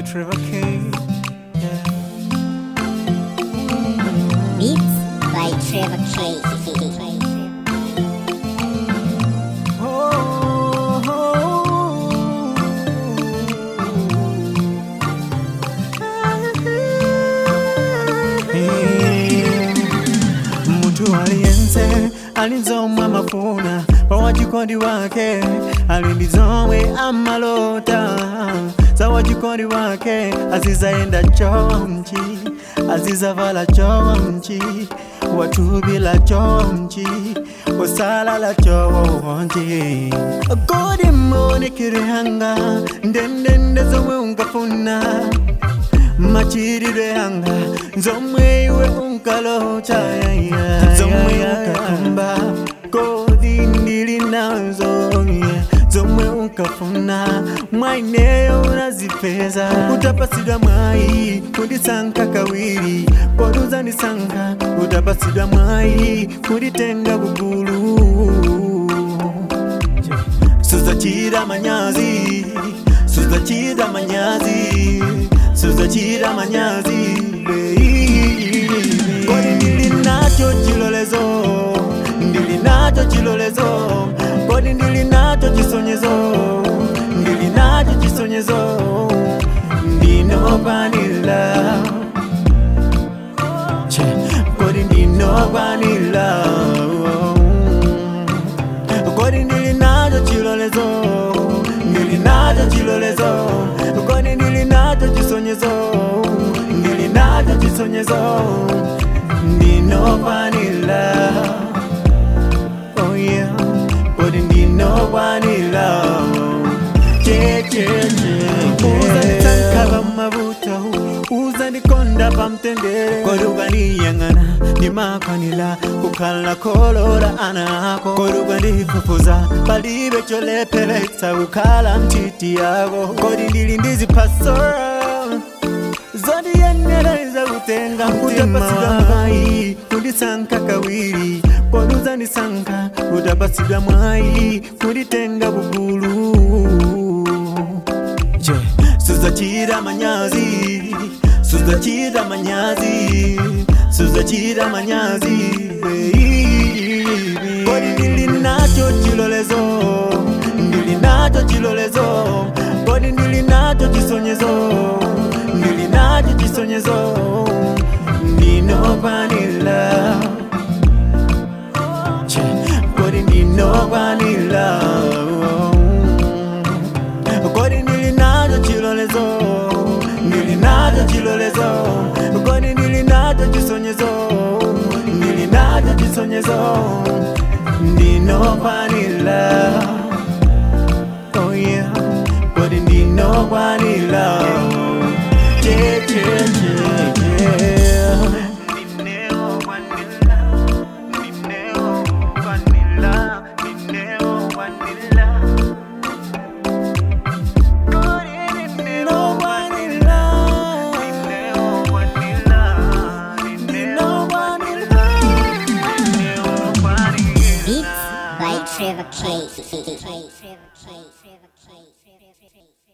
Trevor K. Yeah. Beats by Trevor K. Oh, Hey. Mtu aliyense alizomwa mafuna kwa wachikondi wake alindizomwe amalota za wachikondi wake azizaenda chomchi azizavala chomchi watubila chomchi osalala chonchi kodi monikirihanga ndendende zomwe ungafuna machiridwe yanga nzomwe iwe unkalota zomwe ukakumba kodi ndili nazo yeah. zomwe unkafuna mwaineyo unazipeza utapasidwa mwai kundisanka kawiri kodi uzandisanka utapasidwa mwai kunditenga bugulu suzachira manyazi suzachira manyazi suzachira manyazi kodi ndili nacho chilolezo ndili nacho chilolezo kodi ndili nacho chisonyezo ndili nacho chisonyezo ndinokwanila Che, kodi ndinokwanila kodi ndili nacho chilolezo ndili nacho chilolezo kodi ndili nacho chisonyezo ndili nacho chisonyezo ndinokwanila oh yeah kodi ndinokwanila uzandisankava mavuto uzandikonda pamtendere kodi ukaniyang'ana ndimakwanila kukhala kolora anako kodi ukandifufuza palibe cholepheletsa kukhala mtiti yako kodi ndili ndizipasora zondiyenereza kutenga utapasidwa mwai kundisanka kawiri kodi uzandisanka utapasidwa mwai kunditenga bugulu je suzachira manyazi suzachira manyazi suzachira manyazi baby. kodi ndili nacho chilolezo ndili nacho chilolezo kodi ndili nacho chisonyezo ndili nacho chisonyezo ndinokwanila Che, kodi ndinokwanila kodi ndili nacho chilolezo ndili nacho chilolezo kodi ndili nacho chisonyezo ndili nacho chisonyezo ndinokwanila oh yeah kodi ndinokwanila yeah, yeah, yeah, yeah. Beats by Trevor K.